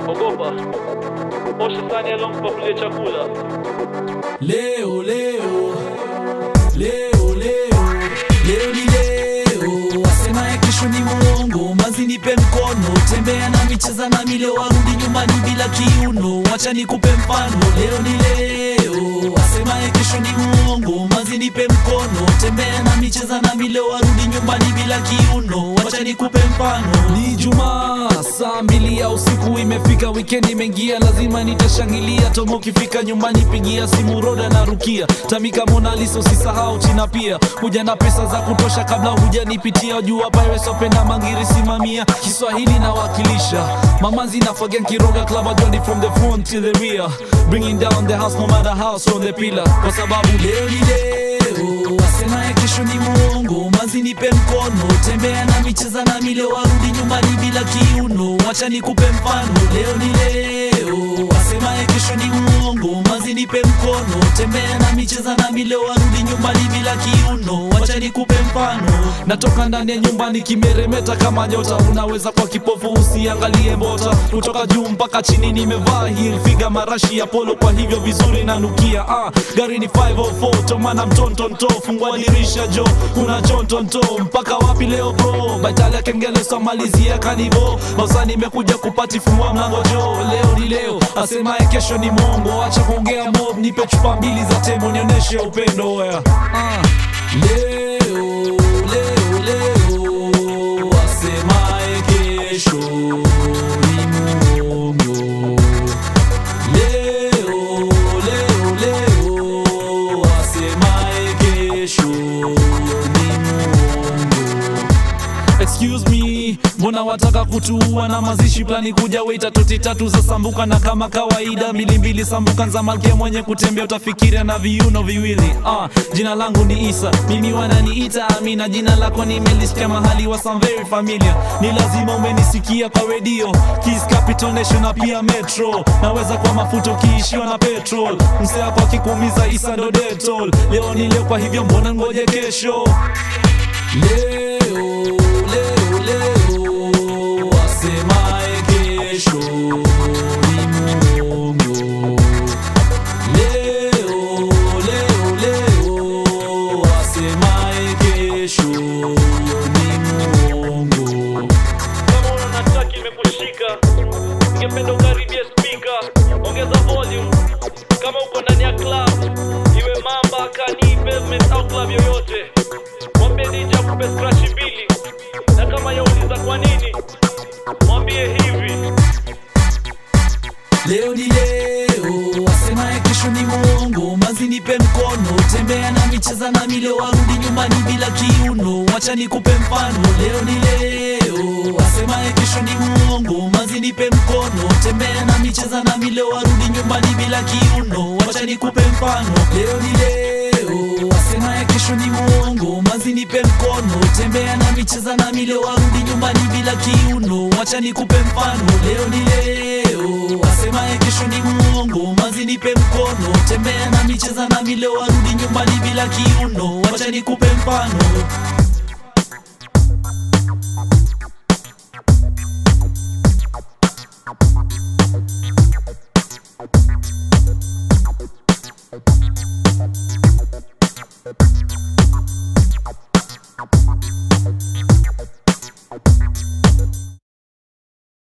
ogopa osha sani alompa kulia chakula Leo, leo, leo, leo, leo ni leo, asemaye kesho ni muongo. Mazi nipe mkono, tembea nami, cheza nami, leo arudi nyumbani bila kiuno. Wacha nikupe mfano, leo ni leo, asemaye kesho ni muongo. Mazi nipe mkono, tembea nami, cheza nami, leo arudi nyumbani bila kiuno. Wacha nikupe mfano. Ni Jumaa saa mbili ya usiku imefika, wikendi imeingia, lazima nitashangilia. Tomo ukifika nyumbani, pigia simu Roda na Rukia, Tamika, Mona Lisa, usisahau China pia. Huja na pesa za kutosha kabla hujanipitia, jua Pirates wapenda mangiri, simamia Kiswahili nawakilisha, mamanzi na Fagen Kiroga, Club Johnny from the front to the rear, bringing down the house no matter how strong the pillar, kwa sababu leo ni leo, asemaye kesho ni muongo. Mazi nipe mkono, tembea nami, cheza nami, leo arudi nyumbani bila kiuno. Wacha nikupe mfano, leo ni leo, asemaye kesho ni muongo. Mazi nipe mkono, tembea nami, cheza nami, leo arudi nyumbani bila kiuno. Wacha nikupe mfano, natoka ndani ya nyumbani kimeremeta kama nyota. Unaweza kwa kipofu usiangalie mbota, kutoka juu mpaka chini nimevaa heel figa marashi ya polo, kwa hivyo vizuri nanukia. Ah, gari ni 504 tomana mtontonto, fungua dirisha jo, kuna chontonto mpaka wapi leo bro? Baitali ya kengele somalizia kanivo, bausa nimekuja kupati, fungua mlango jo, leo ni leo, asemaye kesho ni mongo. Acha kuongea mob, nipe chupa mbili za tembo, nionyeshe upendo oya. Ah, leo leo leo, asemaye kesho ni mongo. Leo, leo, leo, asemaye kesho ni muongo. Excuse me, mbona wataka kutuua na mazishi plani kuja weita toti tatu za sambuka na kama kawaida mbili mbili sambuka za malkia mwenye kutembea utafikiria na viuno viwili. Ah, jina langu ni Isa, mimi wananiita Amina, jina lako nimelisikia mahali wa some very familiar. Ni lazima umenisikia kwa redio, Kiss Capital Nation na pia Metro. Naweza kwa mafuta ukiishiwa na petrol, msee wako akikuumiza Isa ndo detol. Leo ni leo, kwa hivyo mbona ngoje kesho? Leo, leo, leo, asemaye kesho ni muongo. Leo, leo, leo, asemaye kesho ni muongo. kama una nataki imekushika ningependa ukaribie spika ongeza volume kama uko ndani ya club iwe mamba kani pavement au club yoyote mwambie DJ akupe scratch mbili na kama yauliza kwa nini mwambie hivi Leo ni leo, asemaye kesho ni muongo. Mazi nipe mkono, tembea nami, cheza nami, leo arudi nyumbani bila kiuno. Wacha nikupe mfano, leo ni leo, asemaye kesho ni muongo. Mazi nipe mkono, tembea nami, cheza nami, leo arudi nyumbani bila kiuno. Wacha nikupe mfano, leo ni leo, asemaye kesho ni muongo. Mazi nipe mkono, tembea nami, cheza nami, leo arudi nyumbani bila kiuno. Wacha nikupe mfano, leo ni leo, asemaye kesho ni muongo. Mazi nipe mkono, tembea nami, cheza nami, leo arudi nyumbani bila kiuno. Wacha nikupe mfano.